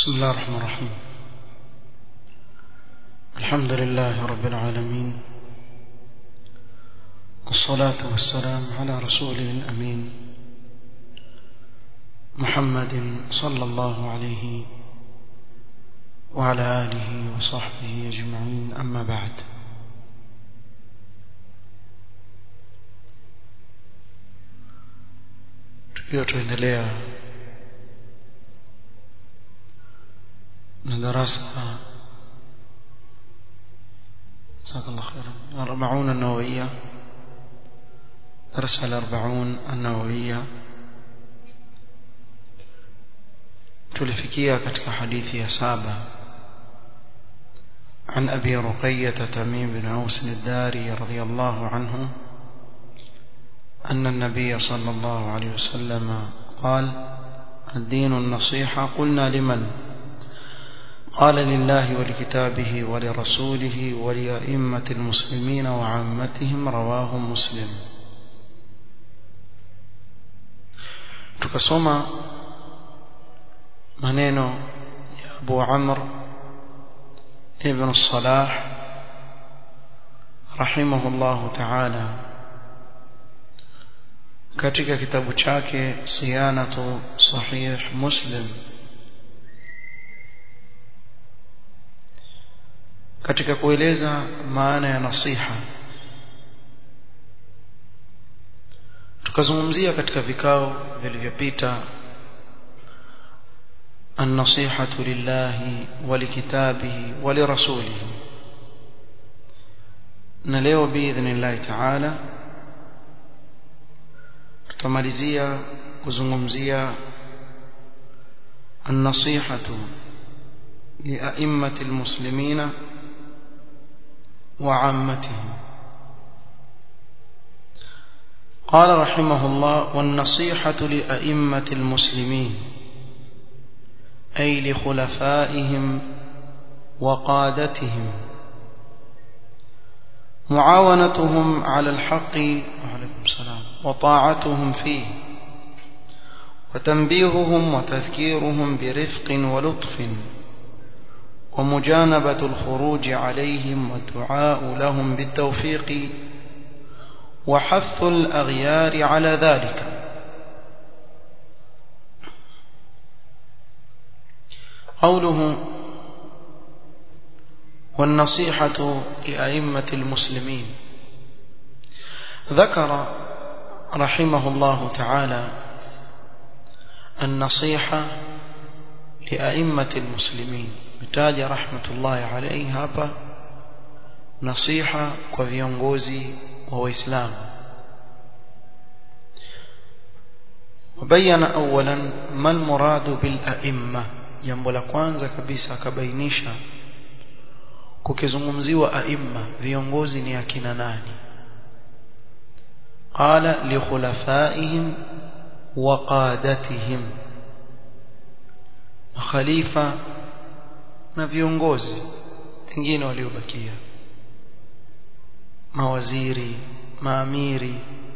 بسم الله الرحمن الرحيم الحمد لله رب العالمين والصلاة والسلام على رسوله الأمين محمد صلى الله عليه وعلى آله وصحبه أجمعين أما بعد tukiwa tuendelea na darasa جزاك الله خيرا الأربعون النووية درس الأربعون النووية tulifikia katika hadithi ya saba عن أبي رقية تميم بن عوس الداري رضي الله عنه أن النبي صلى الله عليه وسلم قال الدين النصيحة قلنا لمن قال لله ولكتابه ولرسوله ولأئمة المسلمين وعامتهم رواه مسلم tukasoma maneno ya Abu Amr ibn Salah rahimahullahu ta'ala katika kitabu chake Siyanatu Sahih Muslim katika kueleza maana ya nasiha tukazungumzia katika vikao vilivyopita النصيحة لله ولكتابه ولرسوله نلeo بإذن الله تعالى tutamalizia kuzungumzia النصيحة لأئمة المسلمين وعامتهم قال رحمه الله والنصيحة لأئمة المسلمين أي لخلفائهم وقادتهم معاونتهم على الحق وعليكم السلام وطاعتهم فيه وتنبيههم وتذكيرهم برفق ولطف ومجانبة الخروج عليهم والدعاء لهم بالتوفيق وحث الأغيار على ذلك قوله والنصيحة لأئمة المسلمين ذكر رحمه الله تعالى النصيحة لأئمة المسلمين mtaja rahmatullahi alayhi hapa nasiha kwa viongozi wa waislamu وبين اولا ما المراد بالائمه jambo la kwanza kabisa akabainisha kukizungumziwa aimma viongozi ni akina nani qala li khulafaihim wa qadatihim khalifa na viongozi wengine waliobakia mawaziri maamiri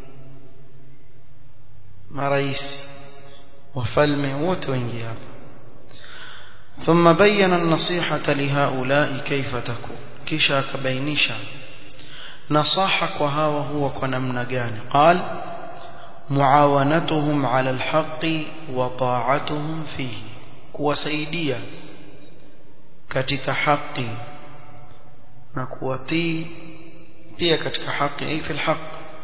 marais wafalme wote waingia hapa ثم بين النصيحة لهؤلاء كيف تكون كيشا كبينيشا نصاحك وهاو هو كنمنا جاني قال معاونتهم على الحق وطاعتهم فيه كوسيديا katika haki na kuwatii pia katika haki ai fil haq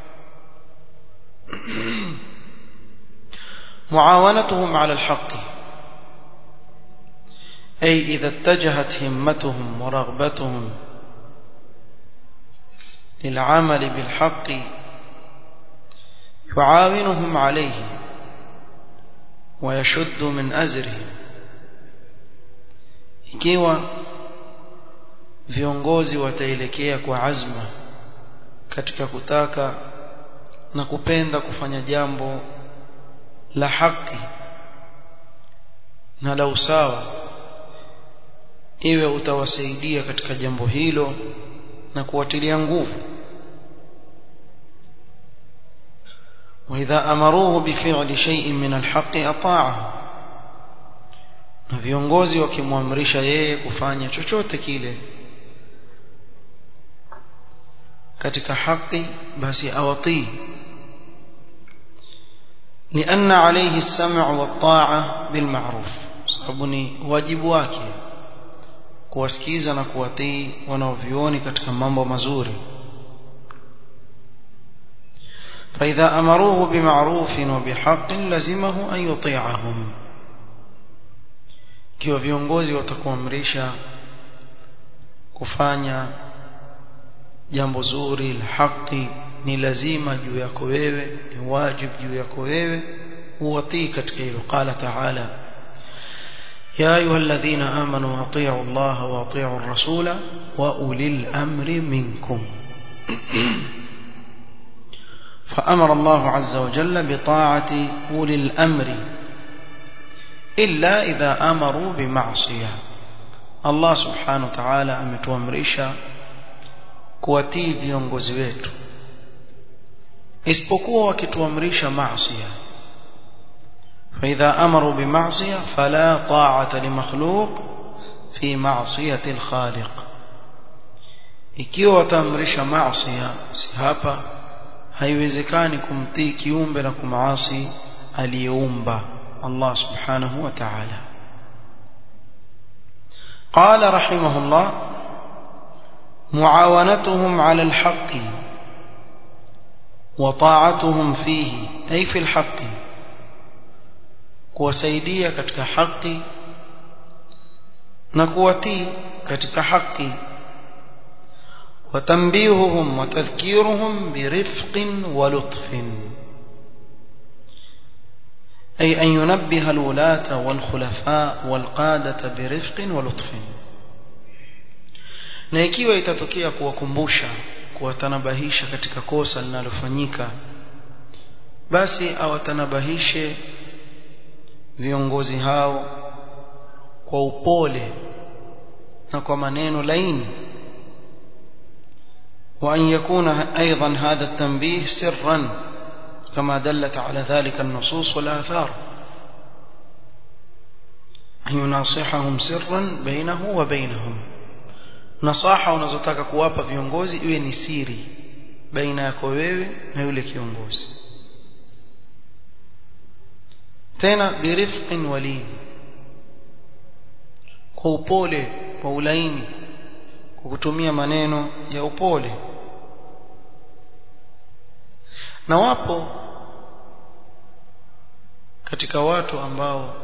معاونتهم على الحق أي إذا اتجهت همتهم ورغبتهم للعمل بالحق يعاونهم عليه ويشد من أزرهم ikiwa viongozi wataelekea kwa azma katika kutaka na kupenda kufanya jambo la haki na la usawa iwe utawasaidia katika jambo hilo na kuwatilia nguvu وإذا أمروه بفعل شيء من الحق أطاعه na viongozi wakimwamrisha yeye kufanya chochote kile katika haki basi awatii لأن عليه السمع والطاعة بالمعروف sababu ni wajibu wake kuwasikiza na kuwatii wanaovioni katika mambo mazuri فإذا أمروه بمعروف وبحق لزمه أن يطيعهم kiwa viongozi watakuamrisha kufanya jambo zuri la haki ni lazima juu yako wewe ni wajibu juu yako wewe uwatii katika hilo qala ta'ala يا أيها الذين آمنوا أطيعوا الله وأطيعوا الرسول وأولي الأمر منكم فأمر الله عز وجل بطاعة أولي الأمر إلا إذا أمروا بمعصية الله سبحانه وتعالى ametuamrisha kuwatii viongozi wetu isipokuwa wakituamrisha maasiya فإذا أمروا بمعصية فلا طاعة لمخلوق في معصية الخالق ikiwa wataamrisha maasiya si hapa haiwezekani kumtii kiumbe na kumaasi aliyeumba Allah subhanahu wa ta'ala قال رحمه الله معاونتهم على الحق وطاعتهم فيه أي في الحق kuwasaidia katika haki na kuwatii katika haki وتنبيههم وتذكيرهم برفق ولطف أي أن ينبه الولاة والخلفاء والقادة برفق ولطف na ikiwa itatokea kuwakumbusha kuwatanabahisha katika kosa linalofanyika basi awatanabahishe viongozi hao kwa upole na kwa maneno laini وأن يكون أيضا هذا التنبيه سرا كما دلت على ذلك النصوص والآثار أن يناصحهم سرا بينه وبينهم nasaha unazotaka kuwapa viongozi iwe ni siri baina yako wewe na yule kiongozi tena birifqin walin kwa upole kwa ulaini kwa kutumia maneno ya upole na wapo katika watu ambao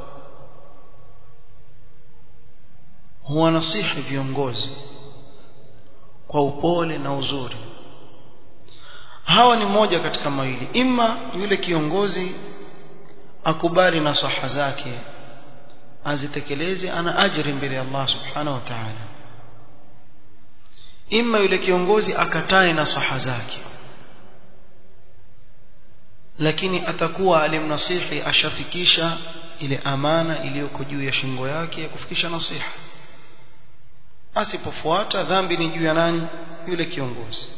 huwanasihi viongozi kwa upole na uzuri hawa ni moja katika mawili ima yule kiongozi akubali nasaha zake azitekeleze ana ajri mbele ya Allah subhanahu wa ta'ala ima yule kiongozi akatae nasaha zake lakini atakuwa alimnasihi ashafikisha ile amana iliyoko juu ya shingo yake ya kufikisha nasiha asipofuata dhambi ni juu ya nani yule kiongozi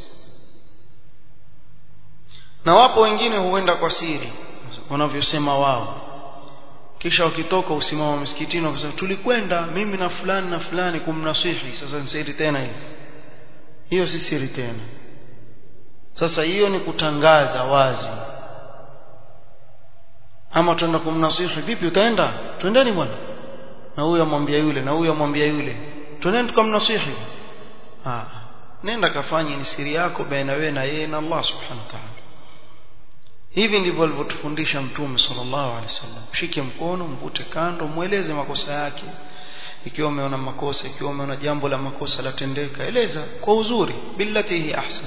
na wapo wengine huenda kwa siri wanavyosema wao kisha wakitoka usimama msikitini wakasema tulikwenda mimi na fulani na fulani kumnasihi sasa ni siri tena hivi hiyo si siri tena sasa hiyo ni kutangaza wazi ama tuenda kumnasihi vipi utaenda twendeni bwana na huyo amwambia yule na huyo amwambia yule twendeni tukamnasihi ah nenda kafanye ni siri yako baina wewe na yeye na Allah subhanahu wa ta'ala hivi ndivyo alivyotufundisha mtume sallallahu alaihi wasallam shike mkono mvute kando mueleze makosa yake ikiwa umeona makosa ikiwa umeona jambo la makosa latendeka eleza kwa uzuri billati hi ahsan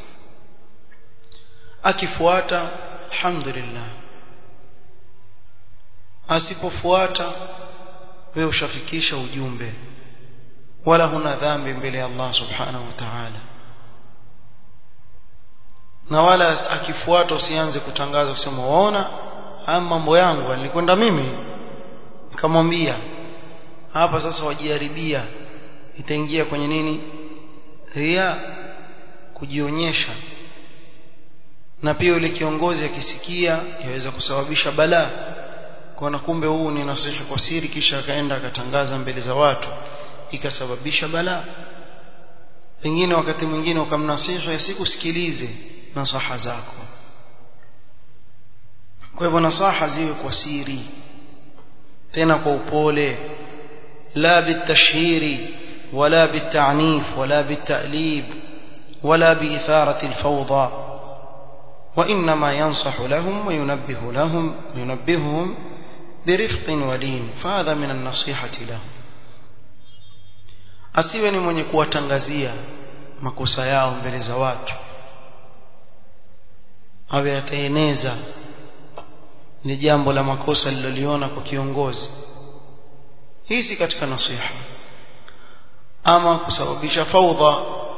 akifuata alhamdulillah asipofuata wewe ushafikisha ujumbe wala huna dhambi mbele ya Allah subhanahu wa ta'ala na wala akifuata usianze kutangaza kusema waona haya mambo yangu nilikwenda mimi nikamwambia hapa sasa wajiharibia itaingia kwenye nini ria kujionyesha na pia yule kiongozi akisikia yaweza kusababisha balaa kwa na kumbe huu ni nasiha kwa siri kisha akaenda akatangaza mbele za watu ikasababisha balaa pengine wakati mwingine ukamnasiha sikusikilize nasaha zako kwa hivyo nasaha ziwe kwa siri tena kwa upole la bitashhiri wala bitanif wala bitalib wala biitharati alfawda وإنما ينصح لهم وينبه لهم وينبههم برفق ولين فهذا من النصيحة لهم asiwe ni mwenye kuwatangazia makosa yao mbele za watu awe ataeneza ni jambo la makosa liloliona kwa kiongozi hii si katika nasiha ama kusababisha faudha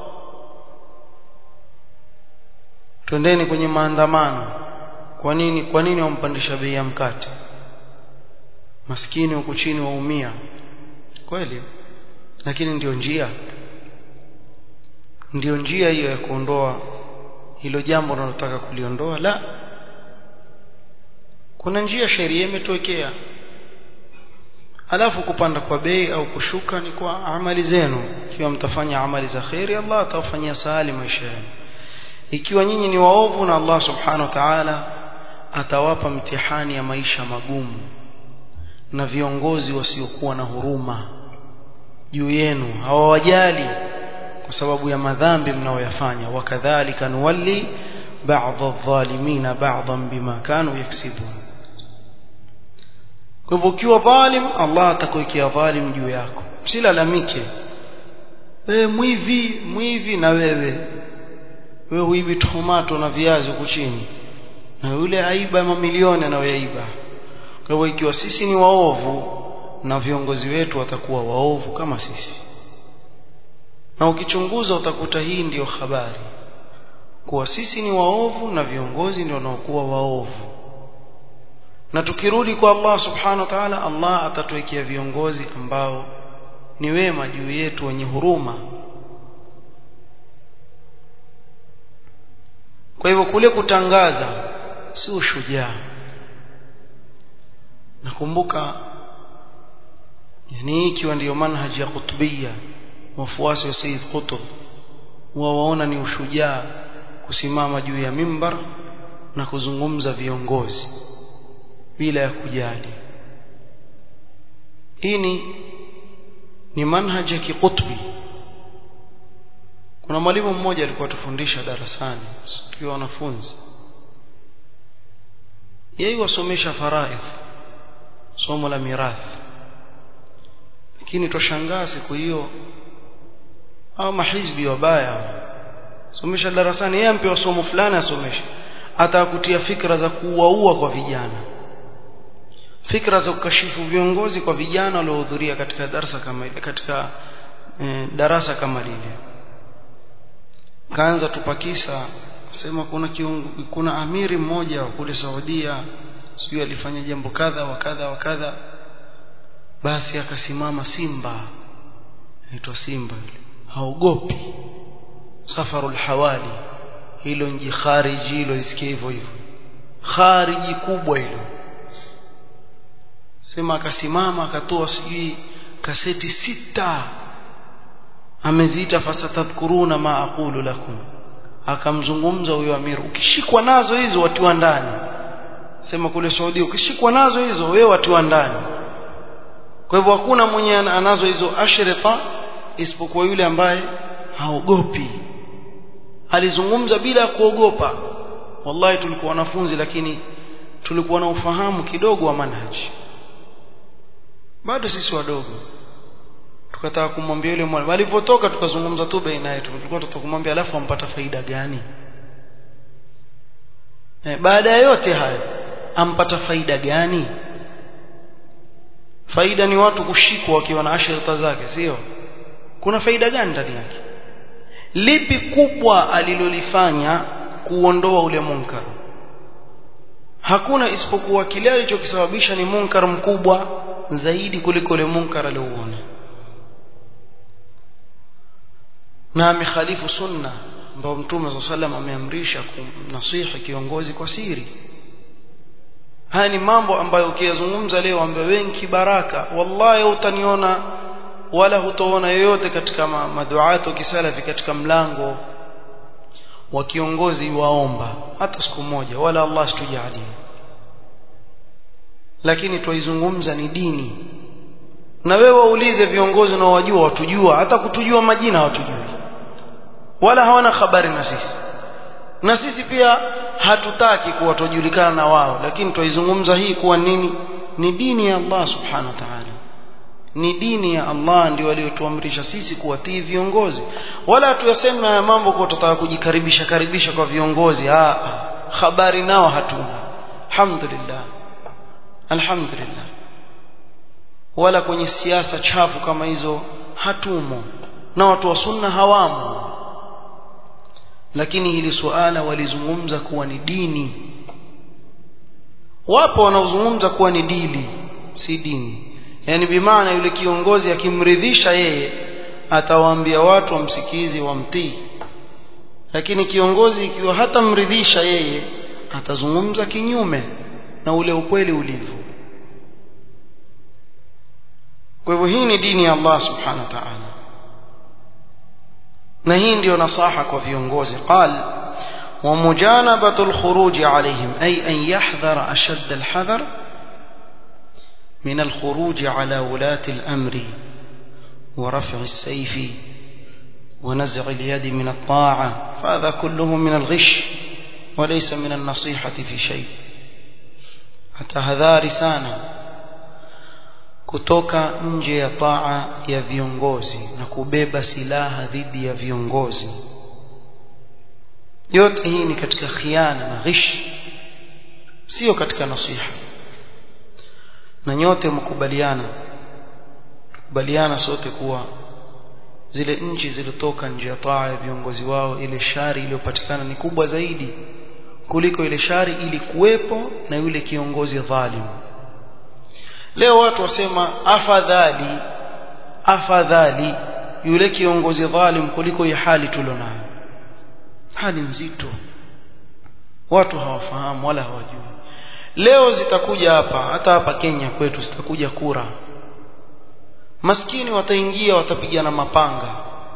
twendeni kwenye maandamano kwa nini kwa nini wampandisha bei ya mkate maskini huku chini waumia kweli lakini ndiyo njia ndiyo njia hiyo ya kuondoa hilo jambo unalotaka kuliondoa la kuna njia sheria imetuwekea alafu kupanda kwa bei au kushuka ni kwa amali zenu ikiwa mtafanya amali za khairi Allah atawafanyia sahali maisha yenu ikiwa nyinyi ni waovu na Allah subhanahu wa ta'ala atawapa mtihani ya maisha magumu na viongozi wasiokuwa na huruma juu yenu hawawajali kwa sababu ya madhambi mnaoyafanya wakadhalika nuwalli ba'dha adh-dhalimina ba'dhan bima kanu yaksibun kwa hivyo ukiwa dhalim Allah atakuwekea dhalim juu yako usilalamike wewe mwivi mwivi na wewe wewe huibi tomato na viazi huku chini na yule aiba mamilioni anayoyaiba kwa hivyo ikiwa sisi ni waovu na viongozi wetu watakuwa waovu kama sisi na ukichunguza utakuta hii ndiyo habari kuwa sisi ni waovu na viongozi ndio wanaokuwa waovu na tukirudi kwa Allah subhanahu wa ta'ala Allah atatuwekea viongozi ambao ni wema juu yetu wenye huruma kwa hivyo kule kutangaza si ushujaa nakumbuka yani ikiwa ndiyo manhaji ya kutubia wafuasi wa Sayyid Qutb wawaona ni ushujaa kusimama juu ya mimbar na kuzungumza viongozi bila ya kujali hii ni ni manhaji ya kikutbi kuna mwalimu mmoja alikuwa tufundisha darasani tukiwa wanafunzi yeye wasomesha faraidh somo la mirathi lakini twashangaa siku hiyo au mahizbi wabaya somesha darasani yeye ampewa somo fulani asomeshe atakutia fikra za kuuaua kwa vijana fikra za kukashifu viongozi kwa vijana waliohudhuria katika darasa kama ile katika e, darasa kama lile kaanza tupakisa sema kuna kiungu, kuna amiri mmoja wa kule Saudia sijui alifanya jambo kadha wa kadha wa kadha basi akasimama simba aitwa simba yule haogopi safarul hawali hilo nji khariji hilo lisikie hivyo hivyo khariji kubwa hilo sema akasimama akatoa sijui kaseti sita ameziita fasatadhkuruna ma aqulu lakum akamzungumza huyo amir ukishikwa nazo hizo watiwa ndani sema kule Saudi ukishikwa nazo hizo wewe watiwa ndani kwa hivyo hakuna mwenye anazo hizo ashrita isipokuwa yule ambaye haogopi alizungumza bila kuogopa wallahi tulikuwa wanafunzi lakini tulikuwa na ufahamu kidogo wa manhaji bado sisi wadogo tukataka kumwambia yule mwalimu alipotoka tukazungumza tu baina yetu tulikuwa tutaka kumwambia alafu ampata faida gani e, baada ya yote hayo ampata faida gani faida ni watu kushikwa wakiwa na ashirita zake sio kuna faida gani ndani yake lipi kubwa alilolifanya kuondoa ule munkar hakuna isipokuwa kile alichokisababisha ni munkar mkubwa zaidi kuliko ule munkar aliouona na amekhalifu sunna ambao mtume saa salam ameamrisha kumnasihi kiongozi kwa siri haya ni mambo ambayo ukiyazungumza leo ambayo wengi baraka wallahi utaniona wala hutoona yoyote katika maduato kisalafi katika mlango wa kiongozi waomba hata siku moja wala Allah situjalie lakini twaizungumza ni dini na wewe waulize viongozi na wajua watujua hata kutujua majina hawatujui wala hawana habari na sisi na sisi pia hatutaki kuwa tujulikana na wao lakini twaizungumza hii kuwa nini ni dini ya Allah subhanahu wa ta'ala ni dini ya Allah ndio waliotuamrisha sisi kuwatii viongozi wala tuyaseme haya mambo kwa tutataka kujikaribisha karibisha kwa viongozi ah habari nao hatuna alhamdulillah alhamdulillah wala kwenye siasa chafu kama hizo hatumo na watu wa sunna hawamo lakini hili suala walizungumza kuwa ni dini wapo wanaozungumza kuwa ni dili si dini yani bimaana yule kiongozi akimridhisha yeye atawaambia watu wamsikizi wamtii lakini kiongozi ikiwa hatamridhisha yeye atazungumza kinyume na ule ukweli ulivyo kwa hivyo hii ni dini ya Allah subhanahu wa ta'ala na hii ndio nasaha kwa viongozi qal ومجانبة الخروج عليهم أي أن يحذر أشد الحذر من الخروج على ولاة الأمر ورفع السيف ونزع اليد من الطاعة فهذا كله من الغش وليس من النصيحة في شيء حتى هذا رسالة kutoka nje ya taa ya viongozi na kubeba silaha dhidi ya viongozi yote hii ni katika khiana na ghish sio katika nasiha na nyote mkubaliana kubaliana sote kuwa zile nchi zilizotoka nje ya taa ya viongozi wao ile shari iliyopatikana ni kubwa zaidi kuliko ile shari ilikuwepo na yule kiongozi dhalimu leo watu wasema afadhali afadhali yule kiongozi dhalim kuliko hii hali tulionayo hali nzito watu hawafahamu wala hawajui leo zitakuja hapa hata hapa Kenya kwetu zitakuja kura maskini wataingia watapigana mapanga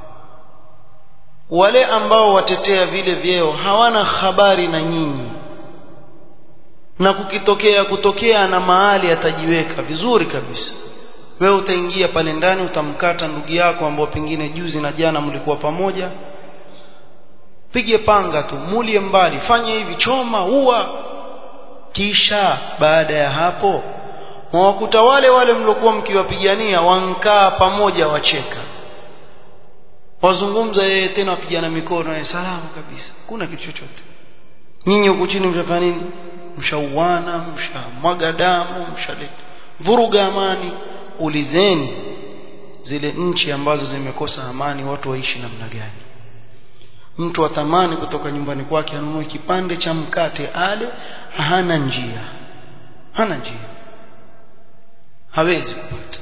wale ambao watetea vile vyeo hawana habari na nyinyi na kukitokea kutokea na mahali atajiweka vizuri kabisa wewe utaingia pale ndani utamkata ndugu yako ambao pengine juzi na jana mlikuwa pamoja pige panga tu mulie mbali fanye hivi choma ua kisha baada ya hapo mwakuta wale wale mliokuwa mkiwapigania wankaa pamoja wacheka wazungumza yeye tena wapigana mikono yeye salama kabisa kuna kitu chochote nyinyi huku chini mshafanya nini mshauana mshamwaga damu mshaleta vuruga amani ulizeni zile nchi ambazo zimekosa amani watu waishi namna gani mtu atamani kutoka nyumbani kwake anunue kipande cha mkate ale hana njia hana njia hawezi kupata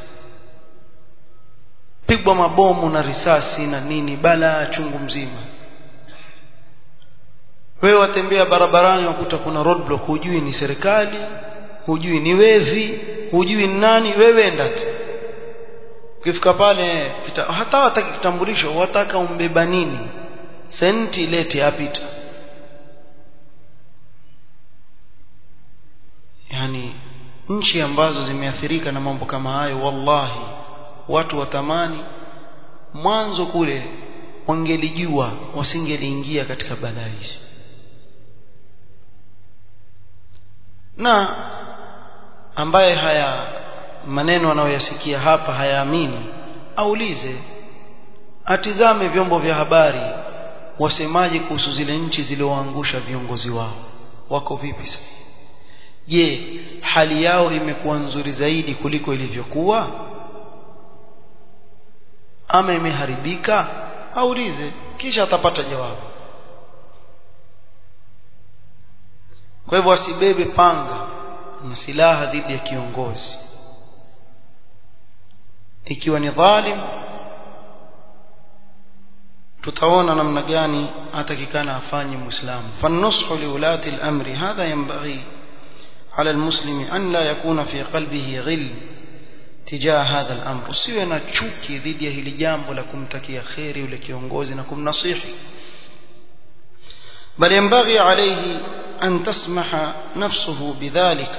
pigwa mabomu na risasi na nini balaa chungu mzima wewe watembea barabarani wakuta kuna roadblock hujui ni serikali hujui ni wevi hujui ni nani wewe enda tu ukifika pale kita, hata wataki kitambulisho wataka umbeba nini senti lete apita yani nchi ambazo zimeathirika na mambo kama hayo wallahi watu watamani mwanzo kule wangelijua wasingeliingia katika balaa hizi na ambaye haya maneno anayoyasikia hapa hayaamini aulize atizame vyombo vya habari wasemaje kuhusu zile nchi zilizoangusha viongozi wao wako vipi sasa je hali yao imekuwa nzuri zaidi kuliko ilivyokuwa ama imeharibika aulize kisha atapata jawabu kwa hivyo asibebe panga na silaha dhidi ya kiongozi ikiwa ni dhalim tutaona namna gani atakikana afanye muislamu fanushu liulati al-amri hadha yanbaghi على المسلم أن لا يكون في قلبه غل تجاه هذا الأمر usiwe na chuki dhidi ya hili jambo la kumtakia kheri yule kiongozi na kumnasihi بل ينبغي عليه أن تسمح نفسه بذلك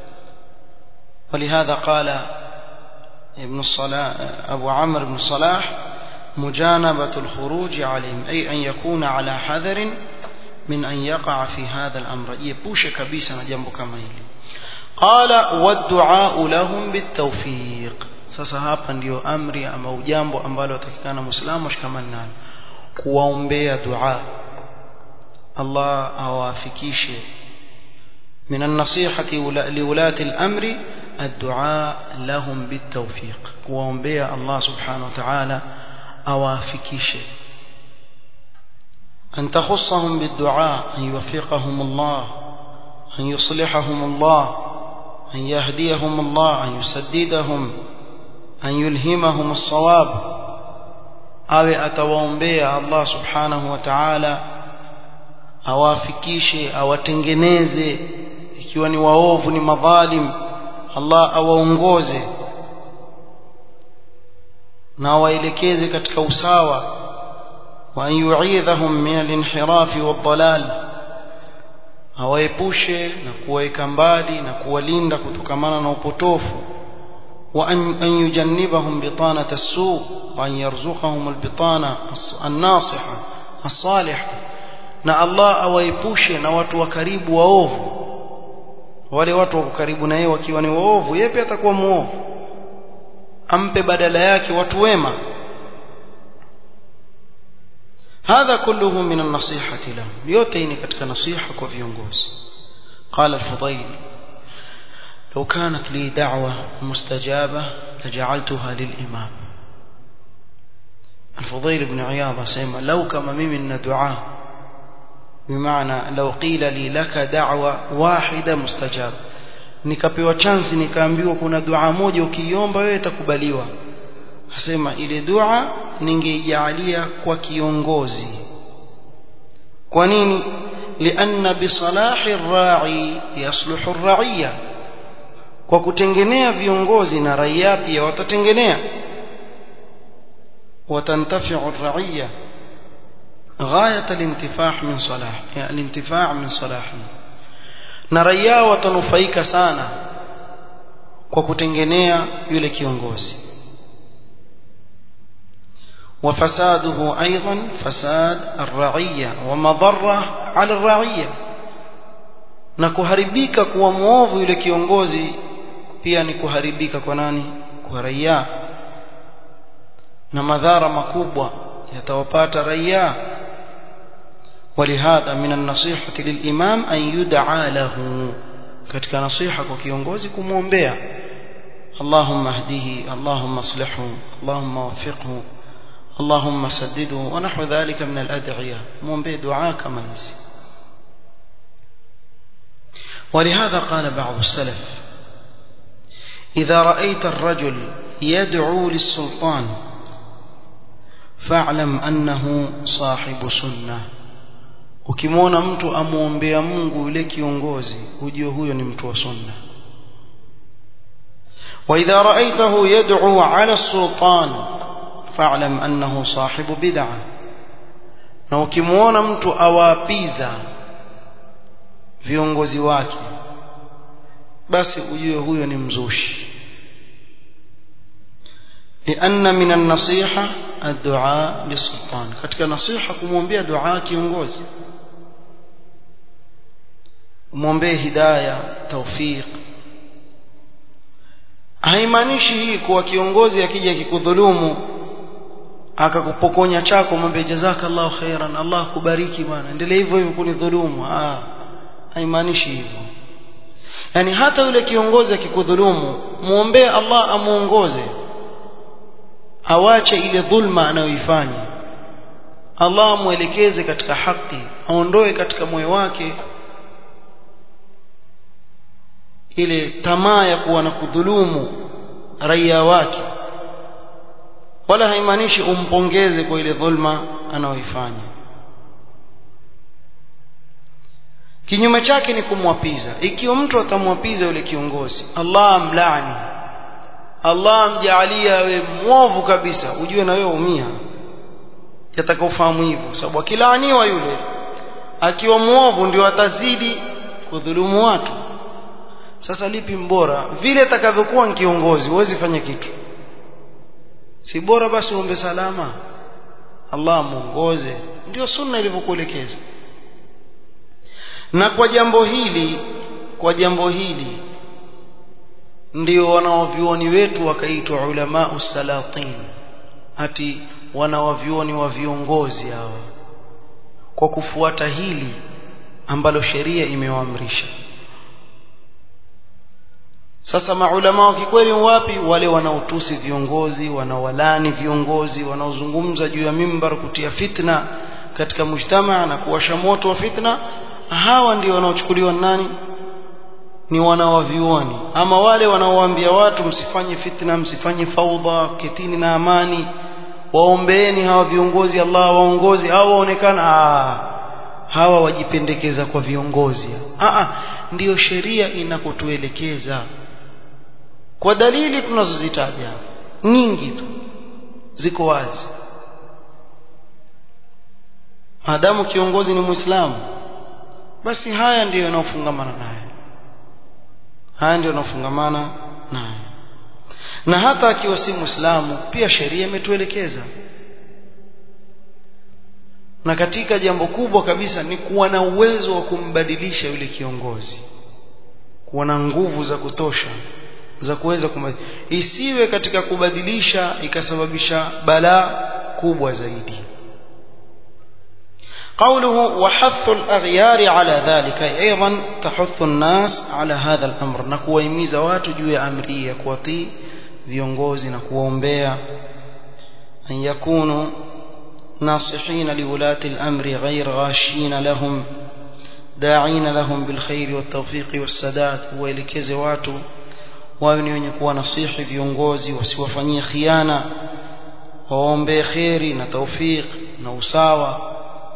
ولهذا قال ابن الصلاح أبو عمرو بن صلاح مجانبة الخروج عليهم أي أن يكون على حذر من أن يقع في هذا الأمر يبوش كبيسا جنب كما يلي قال والدعاء لهم بالتوفيق sasa hapa ndiyo amri ama ujambo ambalo watakikana muislamu ashikamane nalo kuwaombea dua Allah awafikishe من النصيحة لولاة الأمر الدعاء لهم بالتوفيق kuwaombea Allah subhanahu wa ta'ala awafikishe أن تخصهم بالدعاء أن يوفقهم الله أن يصلحهم الله أن يهديهم الله أن يسددهم أن يلهمهم الصواب أو أتواombea Allah subhanahu wa ta'ala awafikishe awatengeneze ikiwa ni waovu ni madhalim Allah awaongoze na awaelekeze katika usawa wa an yu'idhahum min al-inhiraf wad-dalal awaepushe na kuwaweka mbali na kuwalinda kutokamana na upotofu wa an yujannibahum bitanata as-su wa an yarzuqahum al-bitana an-nasiha as-salihah na Allah awaepushe na watu wa karibu waovu wale watu wako karibu na yeye wakiwa ni waovu yeye pia atakuwa muovu ampe badala yake watu wema هذا كله من النصيحة لهم yote katika nasiha kwa viongozi قال الفضيل لو كانت لي دعوة مستجابة لجعلتها للإمام الفضيل بن عياض سيما لو كما ممن دعاه بمعنى لو قيل لي لك دعوة واحدة مستجابة nikapewa chance nikaambiwa kuna dua moja ukiiomba wewe itakubaliwa asema ile dua ningeijalia kwa kiongozi kwa nini lianna bisalahi rai yasluhu raiya kwa kutengenea viongozi na raia pia watatengenea watantafiu raiya غاية الانتفاع من صلاح يعني الانتفاع من صلاحه na raia watanufaika sana kwa kutengenea yule kiongozi وفساده أيضا فساد الرعية ومضرة على الرعية na kuharibika kuwa muovu yule kiongozi pia ni kuharibika kwa nani kwa raia na madhara makubwa yatawapata raia ولهذا من النصيحة للإمام أن يدعى له katika nasiha kwa kiongozi kumwombea اللهم اهده اللهم اصلحه اللهم وفقه اللهم سدده ونحو ذلك من الأدعية مwombee دعاء kama hizi ولهذا قال بعض السلف إذا رأيت الرجل يدعو للسلطان فاعلم أنه صاحب سنة ukimwona mtu amwombea Mungu yule kiongozi ujue huyo ni mtu wa sunna واذا رايته يدعو على السلطان فاعلم انه صاحب بدعه na ukimwona mtu awaapiza viongozi wake basi ujue huyo ni mzushi لأن من النصيحة الدعاء للسلطان katika nasiha kumwombea dua kiongozi umwombee hidayah tawfiq haimaanishi hii kuwa kiongozi akija kikudhulumu akakupokonya chako mwambie jazakallahu khairan Allah kubariki bwana endelea hivyo hivyo kunidhulumu ah haimaanishi hivyo yani hata yule kiongozi akikudhulumu muombee Allah amuongoze awache ile dhulma anayoifanya Allah amuelekeze katika haki aondoe katika moyo wake ile tamaa ya kuwa na kudhulumu raia wake wala haimaanishi umpongeze kwa ile dhulma anayoifanya kinyume chake ni kumwapiza ikiwa mtu atamwapiza yule kiongozi Allah amlaani Allah amjaalia awe mwovu kabisa ujue na wewe umia yataka ufahamu hivyo sababu akilaaniwa yule akiwa mwovu ndio atazidi kudhulumu watu sasa lipi mbora vile atakavyokuwa kiongozi huwezi fanya kitu si bora basi uombe salama Allah muongoze ndio sunna ilivyokuelekeza na kwa jambo hili kwa jambo hili ndio wanawavyuoni wetu wakaitwa ulama usalatin ati wanawavyuoni wa viongozi hawa kwa kufuata hili ambalo sheria imewaamrisha sasa maulama wa kikweli wapi wale wanaotusi viongozi wanaowalani viongozi wanaozungumza juu ya mimbar kutia fitna katika mujtamaa na kuwasha moto wa fitna hawa ndio wanaochukuliwa nani ni wanawavyuoni ama wale wanaowaambia watu msifanye fitna msifanye faudha ketini na amani waombeeni hawa viongozi Allah waongozi hawa waonekana hawa wajipendekeza kwa viongozi a ndiyo sheria inakotuelekeza kwa dalili tunazozitaja nyingi tu ziko wazi maadamu kiongozi ni muislamu basi haya ndiyo yanayofungamana naye haya ndiyo yanayofungamana naye na hata akiwa si muislamu pia sheria imetuelekeza na katika jambo kubwa kabisa ni kuwa na uwezo wa kumbadilisha yule kiongozi kuwa na nguvu za kutosha za kuweza kumbadilisha isiwe katika kubadilisha ikasababisha balaa kubwa zaidi قوله وحث الأغيار على ذلك أيضا تحث الناس على هذا الأمر نكوى يميز watu juu ya amri ya kuwatii viongozi na kuwaombea an yakunu ناصحين لولاة الأمر غير غاشين لهم داعين لهم بالخير والتوفيق والسداد وإلكز watu wawe ni wenye kuwa nasihi viongozi wasiwafanyie khiana waombee kheri na taufiq na usawa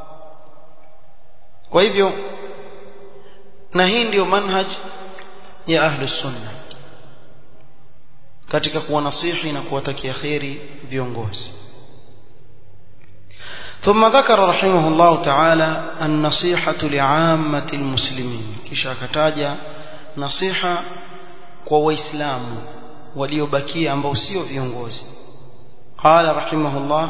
kwa hivyo na hii ndiyo manhaj ya ahlu sunna katika kuwa nasihi na kuwatakia kheri viongozi ثم ذكر رحمه الله تعالى النصيحة لعامة المسلمين كشا كتاجا نصيحة kwa waislamu waliobakia ambao sio viongozi qala rahimahullah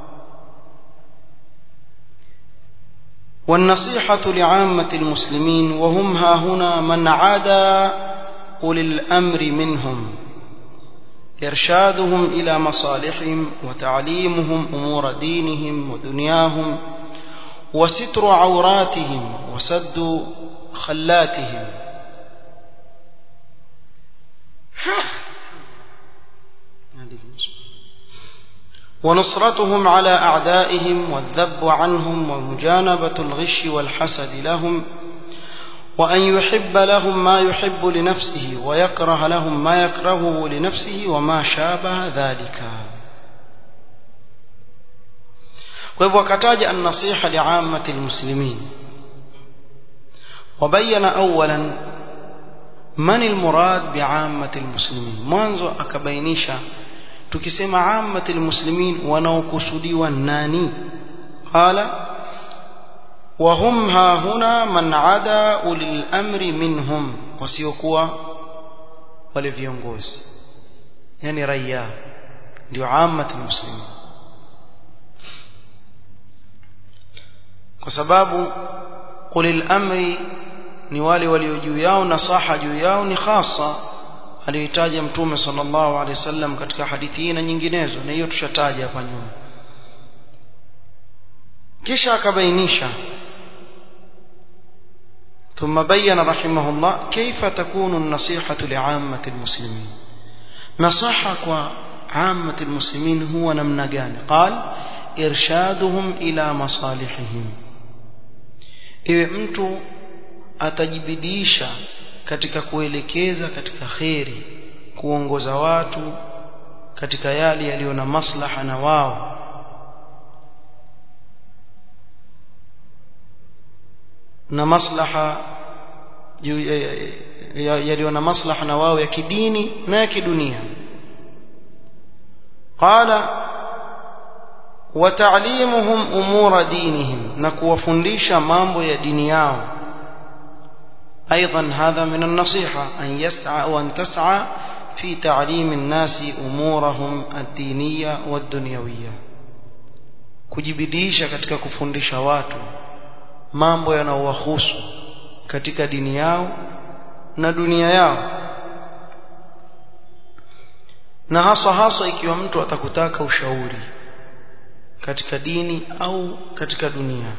والنصيحة لعامة المسلمين وهم ها هنا من عادى أولي الأمر منهم إرشادهم إلى مصالحهم وتعليمهم أمور دينهم ودنياهم وستر عوراتهم وسد خلاتهم ونصرتهم على أعدائهم والذب عنهم ومجانبة الغش والحسد لهم وأن يحب لهم ما يحب لنفسه ويكره لهم ما يكرهه لنفسه وما شابه ذلك وهو وكتاج النصيحة لعامة المسلمين وبين أولا من المراد بعامة المسلمين منذ أكبينيشا tukisema ammatul muslimin wanaokusudiwa nani qala wa hum ha huna man ada ulil amri minhum wasiokuwa wale viongozi yani raia ndio ammatul muslimin kwa sababu ulil amri ni wale walio juu yao nasaha juu yao ni khasa aliyotaja mtume sallallahu alaihi wasallam katika hadithi hii na nyinginezo na hiyo tushataja hapa nyuma kisha akabainisha ثم بين رحمه الله كيف تكون النصيحة لعامة المسلمين نصحك عامة المسلمين هو نمنجان قال إرشادهم إلى مصالحهم إذا mtu atajibidisha katika kuelekeza katika kheri kuongoza watu katika yale yaliyo na maslaha na wao na maslaha yaliyo na maslaha na wao ya kidini na ya kidunia qala وتعليمهم أمور دينهم نكوفنديش مامبو يا ديني yao أيضا هذا من النصيحة أن يسعى وأن تسعى في تعليم الناس أمورهم الدينية والدنيوية kujibidisha katika kufundisha watu mambo yanayowahusu katika dini yao na dunia yao na hasa hasa ikiwa mtu atakutaka ushauri katika dini au katika dunia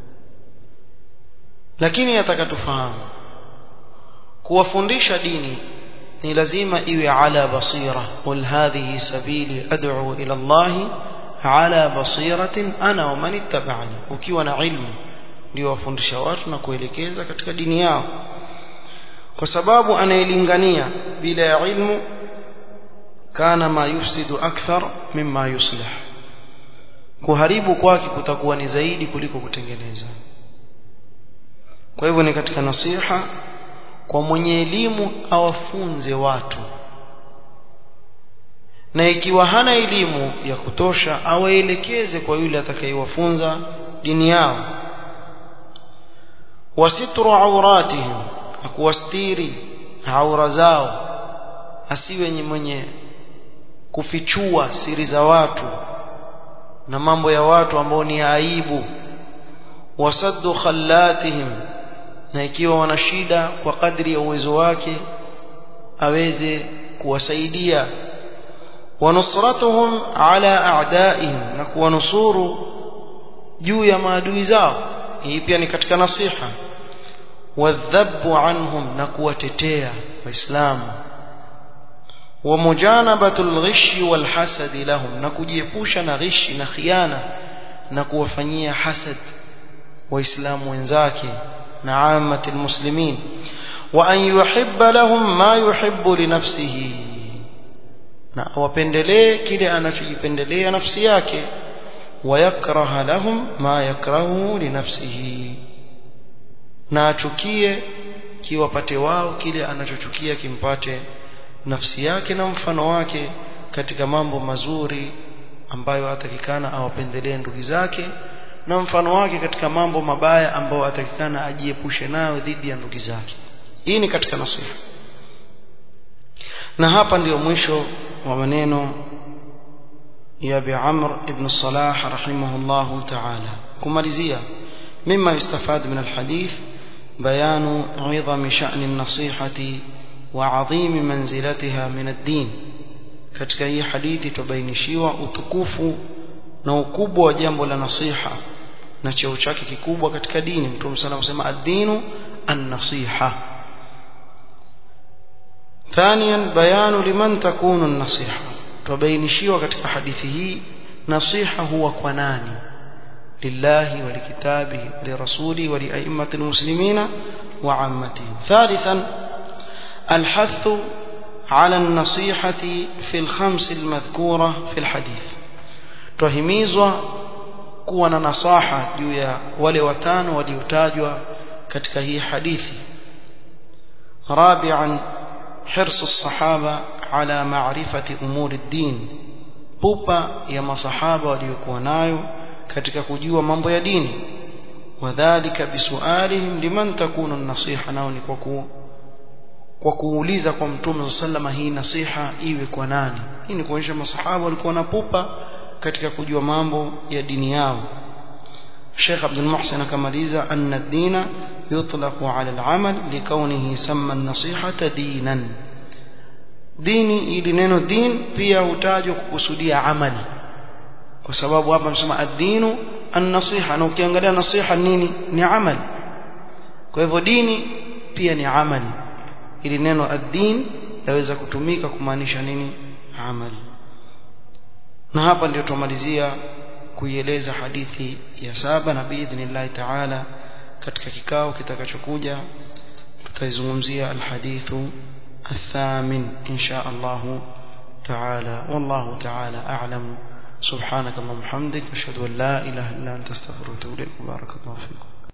lakini atakatufahamu kuwafundisha dini ni lazima iwe ala basira qul hadhihi sabili ad'u ila Allah ala basiratin ana wa man ittaba'ani ukiwa na ilmu ndio wafundisha watu na kuelekeza katika dini yao kwa sababu anayelingania bila ya ilmu kana ma yufsidu akthar mimma yuslih kuharibu kwake kutakuwa ni zaidi kuliko kutengeneza kwa hivyo ni katika nasiha kwa mwenye elimu awafunze watu na ikiwa hana elimu ya kutosha awaelekeze kwa yule atakayewafunza dini yao wasitru auratihim na kuwastiri aura zao asiwe mwenye kufichua siri za watu na mambo ya watu ambao ni aibu wasaddu khallatihim na ikiwa wana shida kwa kadri ya uwezo wake aweze kuwasaidia wanusratuhum ala a'daihim na kuwanusuru juu ya maadui zao hii pia ni katika nasiha wadhabu anhum na kuwatetea waislamu ومجانبه الغش والحسد لهم na kujiepusha na ghishi na khiana na kuwafanyia hasad waislamu wenzake na amati almuslimin wa an yuhibba lahum ma yuhibbu li nafsihi na wapendelee kile anachojipendelea nafsi yake wayakraha lahum ma yakrahu li nafsihi na achukie kiwapate wao kile anachochukia kimpate nafsi yake na mfano wake katika mambo mazuri ambayo atakikana awapendelee ndugu zake na mfano wake katika mambo mabaya ambayo atakikana ajiepushe nayo dhidi ya ndugu zake hii ni katika nasiha na hapa ndio mwisho wa maneno ya Abi Amr ibn Salah rahimahullah ta'ala kumalizia mima yustafad min alhadith bayanu 'idhami sha'n an-nasihati وعظيم منزلتها من الدين katika hii hadithi tubainishiwa utukufu na ukubwa wa jambo la nasiha na cheo chake kikubwa katika dini mtume sana kusema ad-dinu an-nasiha ثانيا بيان لمن تكون النصيحه tubainishiwa katika hadithi hii nasiha huwa kwa nani lillahi wa likitabihi wa lirasuli wa liaimmatil muslimina wa ammatihim thalithan الحث على النصيحة في الخمس المذكورة في الحديث tuhimizwa kuwa na nasaha juu ya wale watano waliotajwa katika hii hadithi rabi'an hirs as-sahaba ala ma'rifati umuri ad-din pupa ya masahaba waliokuwa nayo katika kujua mambo ya dini wadhālika bisu'alihim liman takunu an-nasiha nao ni kwa kuwa kwa kuuliza kwa mtume sallama hii nasiha iwe kwa nani hii ni kuonyesha masahaba walikuwa na pupa katika kujua mambo ya dini yao Sheikh Abdul Muhsin akamaliza anna ad-dina yutlaqu ala al-amal likawnihi samma an-nasihata dinan dini ili neno din pia hutajwa kukusudia amali kwa sababu hapa msema ad-dinu an-nasiha na ukiangalia nasiha nini ni amali kwa hivyo dini pia ni amali ili neno ad-din laweza kutumika kumaanisha nini amali na hapa ndio tumalizia kuieleza hadithi ya saba na biidhnillah taala katika kikao kitakachokuja tutaizungumzia alhadithu الثامن إن شاء الله تعالى والله تعالى أعلم سبحانك اللهم وبحمدك أشهد أن لا إله إلا أنت استغفرك وأتوب إليك بارك الله فيكم